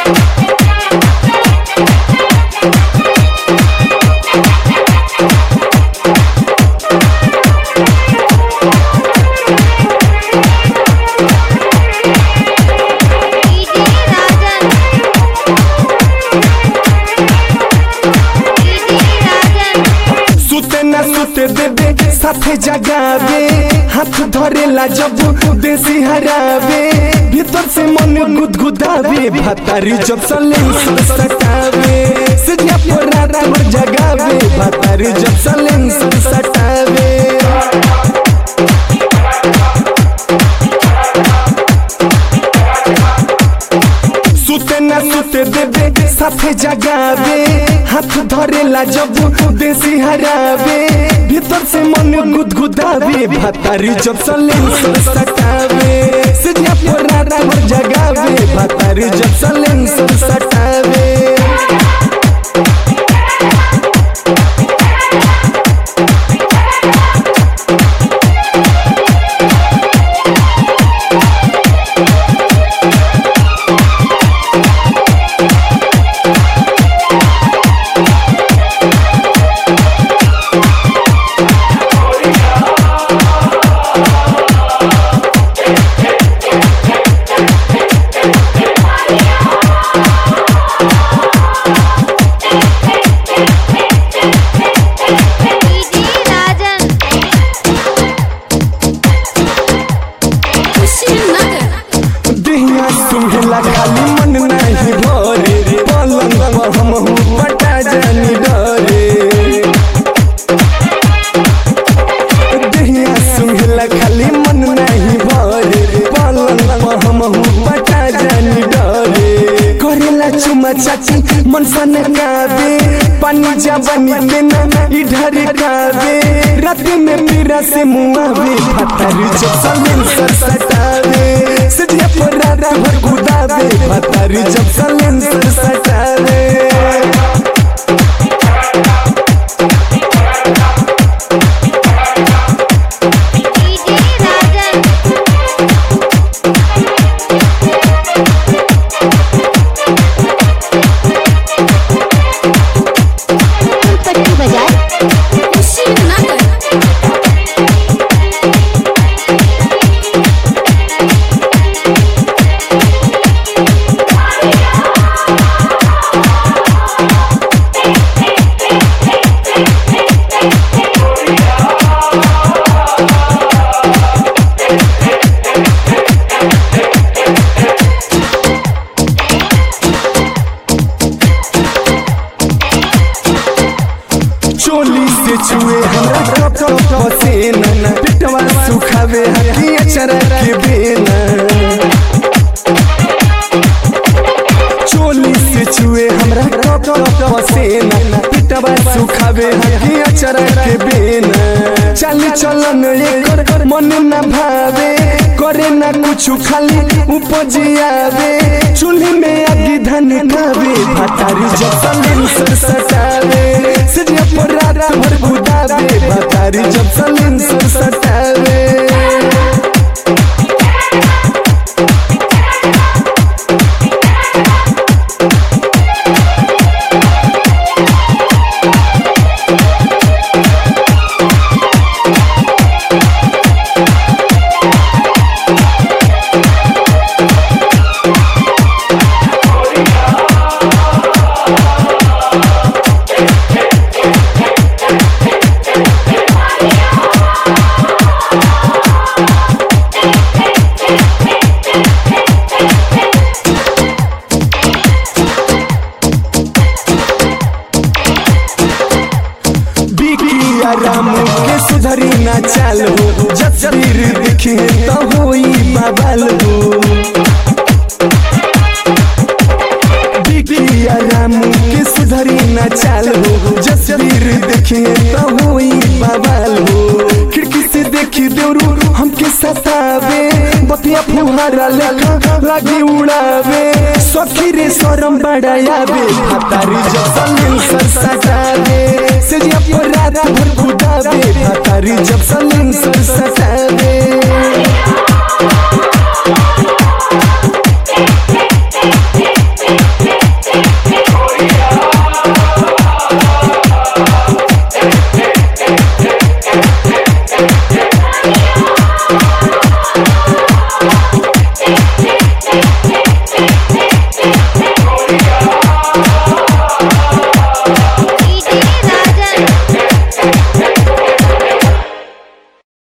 DJ Rajan DJ Rajan सुते न सुते देबे साथे जगावे हाथ धरेला जब देसी हरावे भीतर से मन गुदगुदावे भातारी जब सले सटावे सजिया पर रात भर जगावे भातारी जब सले सटावे सुते न सुते देबे साथे जगावे हाथ धरेला जब देसी हरावे भीतर से मन गुदगुदावे भातारी जब सले सटावे सजिया पर रात भर जगावे भातारी जब सले सटावे डीजे राजन दिहिया सुहेला खाली मन नहीं भरे पलंग पर हम पटा जानी डरे दिहिया सुहेला खाली मन नहीं भरे पलंग पर हम पटा जानी डरे करेला चुमा चाची मन सन कावे पानी जवानी के ना इधर कावे रात में मेरा से मुआवे फतारी जब सलेन सर सटावे सजिया पर रात भर गुदावे फतारी जब सलेन सर सटावे डीजे राजन पट्टी बाजार चोली से छुए हमरा कप कप पसीना पिटवा सुखावे हकी अचरा के बेना चोली से छुए हमरा कप कप पसीना पिटवा सुखावे हकी अचरा के बेना चल चलन एकर मन न भावे करे ना कुछ खाली उपजियावे चूल्ही में आगी धन खावे भातारी जब सलीन सर सटावे सिरिया पर रात भर बुदावे भातारी जब सलीन सर सटावे बिकिया राम के सुधरी ना चाल हो जब शरीर दिखे तो होई बवाल हो बिकिया राम के सुधरी ना चाल हो जब शरीर दिखे तो होई बवाल हो खिड़की से देखी देवरू हमके सतावे बतिया फुहारा लेखा लागी उड़ावे सखी रे शरम बड़ायावे भातारी जब सलील सर सटावे सेजिया पर रात भर कुदावे भातारी जब सलील सर सटावे